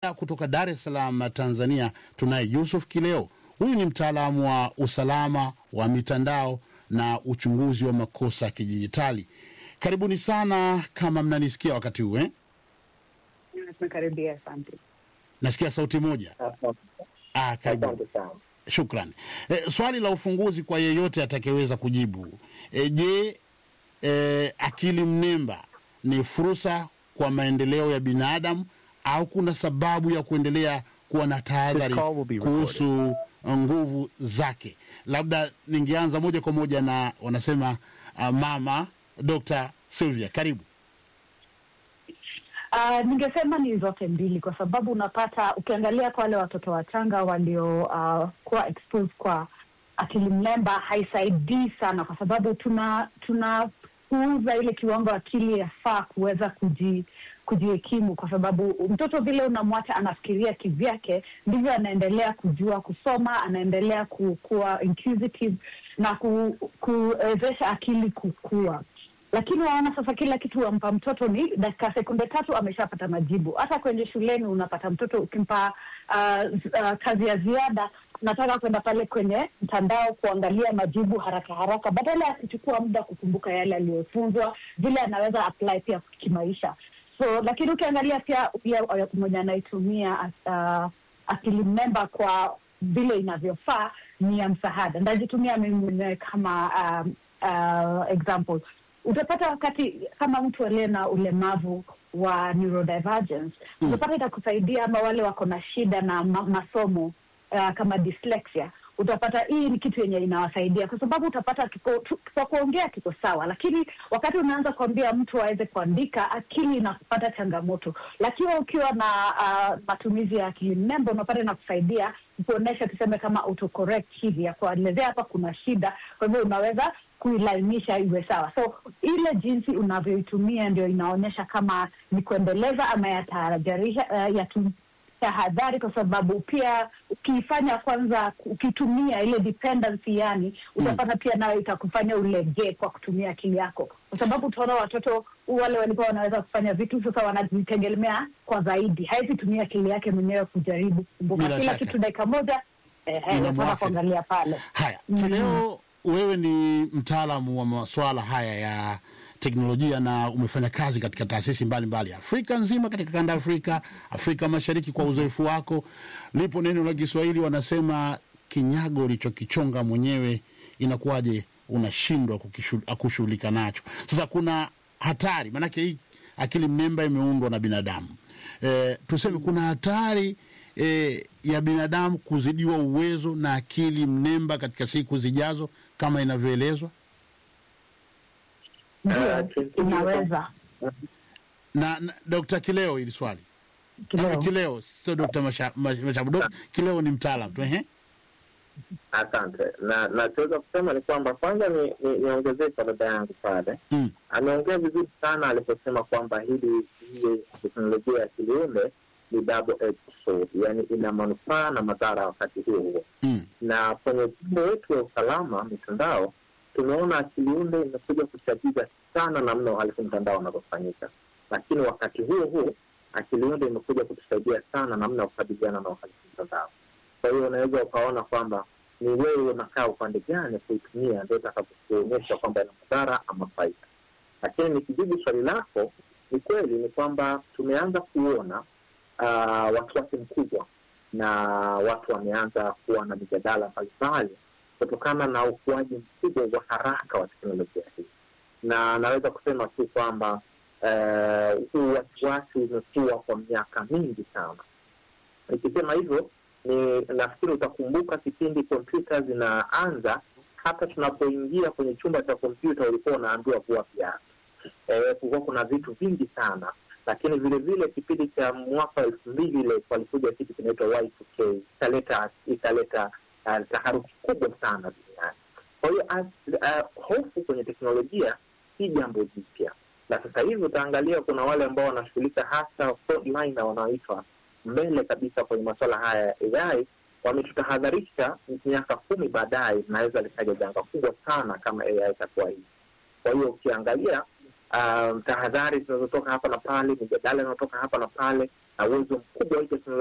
Kutoka Dar es Salaam, Tanzania, tunaye Yusuf Kileo. Huyu ni mtaalamu wa usalama wa mitandao na uchunguzi wa makosa ya kidijitali. Karibuni sana, kama mnanisikia wakati huu eh? Tumekaribia, asante. Nasikia sauti moja. Ah, karibu. Asante sana. Shukran. E, swali la ufunguzi kwa yeyote atakayeweza kujibu. E, je, e, akili mnemba ni fursa kwa maendeleo ya binadamu au kuna sababu ya kuendelea kuwa na tahadhari This call will be recorded. kuhusu nguvu zake? Labda ningeanza moja kwa moja na wanasema uh, mama Dr. Sylvia, karibu. Uh, ningesema ni zote mbili, kwa sababu unapata ukiangalia kwa wale watoto wachanga waliokuwa uh, kuwa exposed kwa akili mnemba haisaidii sana, kwa sababu tuna tunapuuza ile kiwango akili yafaa kuweza kuji kujihekimu, kwa sababu mtoto vile unamwacha anafikiria kivyake, ndivyo anaendelea kujua kusoma, anaendelea ku- kuwa inquisitive na ku- kuwezesha akili kukua lakini waona sasa kila kitu wampa mtoto ni dakika sekunde tatu ameshapata majibu. Hata kwenye shuleni unapata mtoto ukimpa uh, z- uh, kazi ya ziada, nataka kwenda pale kwenye mtandao kuangalia majibu haraka haraka, badala ya kuchukua muda kukumbuka yale aliyofunzwa, vile anaweza apply pia kimaisha. So lakini ukiangalia pia pia uh, mwenye anaitumia uh, akili mnemba kwa vile inavyofaa ni ya msaada. Ndajitumia mimi mwenyewe kama um, uh, example utapata wakati kama mtu aliye na ulemavu wa neurodivergence Mm. utapata itakusaidia ama wale wako na shida na ma masomo uh, kama dyslexia utapata hii ni kitu yenye inawasaidia kwa sababu utapata kiko, tu, kwa kuongea kiko sawa lakini wakati unaanza kuambia mtu aweze kuandika akili inapata changamoto lakini ukiwa na uh, matumizi ya akili mnemba unapata inakusaidia kuonyesha tuseme kama autocorrect hivi ya kuelezea hapa kuna shida kwa hivyo unaweza kuilainisha iwe sawa so ile jinsi unavyoitumia ndio inaonyesha kama ni kuendeleza ama yatahadharisha uh, yatu, tahadhari kwa sababu pia ukiifanya kwanza ukitumia ile dependency yani utapata pia nayo itakufanya ulegee kwa kutumia akili yako kwa sababu utaona watoto wale walikuwa wanaweza kufanya vitu sasa wanajitegemea kwa zaidi hawezi tumia akili yake mwenyewe kujaribu kukumbuka Bila kila shaka. kitu dakika moja eh, eh, Inamwathiri. nataka kuangalia pale Haya, Mhm. Kileo, wewe ni mtaalamu wa masuala haya ya teknolojia na umefanya kazi katika taasisi mbalimbali Afrika nzima, katika kanda ya Afrika, Afrika Mashariki. Kwa uzoefu wako, lipo neno la Kiswahili wanasema, kinyago ulichokichonga mwenyewe inakuwaje unashindwa kukishu- kushughulika nacho? Sasa kuna hatari, maanake hii akili mnemba imeundwa na binadamu e, tuseme kuna hatari e, ya binadamu kuzidiwa uwezo na akili mnemba katika siku zijazo kama inavyoelezwa ndio Eh, kimsingi- inaweza na, na Dr. Kileo ili swali kileo Kileo sio Dr. Masha- Mash- Mashabu. Dr. Kileo ni mtaalam tu ehe. Asante. Na nachoweza kusema ni kwamba kwanza ni ni- niongezee kwa dada yangu pale, Mm. ameongea vizuri sana aliposema kwamba hili hii teknolojia ya kiliume ni double edged sword, yani ina manufaa na madhara wakati huo huo. Mm. Na kwenye mfumo wetu wa usalama mitandao, tumeona akiliunde imekuja kuchagiza sana namna uhalifu mtandao unavyofanyika, lakini wakati huo huo akiliunde imekuja kutusaidia sana namna ya kukabiliana na uhalifu mtandao. Kwa hiyo unaweza ukaona kwamba ni wewe unakaa upande gani kuitumia, ndio itakapokuonyesha kwamba ina madhara ama faida. Lakini nikijibu swali lako, ni kweli ni kwamba tumeanza kuona uh, wasiwasi mkubwa na watu wameanza kuwa na mijadala mbalimbali kutokana na ukuaji mkubwa wa haraka wa teknolojia hii, na naweza kusema tu kwamba eh, huu wasiwasi umekuwa kwa miaka mingi sana. Nikisema hivyo ni nafikiri utakumbuka kipindi kompyuta zinaanza, hata tunapoingia kwenye chumba cha kompyuta ulikuwa unaambiwa kuwa viatu. Eh, kulikuwa kuna vitu vingi sana, lakini vile vile kipindi cha mwaka wa elfu mbili ile walikuja kitu kinaitwa Y2K ikaleta ikaleta uh, taharuki kubwa sana duniani. Kwa hiyo as- uh, hofu kwenye teknolojia si jambo jipya, na sasa hivi utaangalia kuna wale ambao wanashughulika hasa frontline na wanaoitwa mbele kabisa kwenye masuala haya ya AI wametutahadharisha miaka kumi baadaye inaweza likaja janga kubwa sana kama AI itakuwa hivi. Kwa hiyo ukiangalia um, tahadhari zinazotoka hapa na pale, mijadala inayotoka hapa na pale, na uwezo mkubwa wa hii teknolojia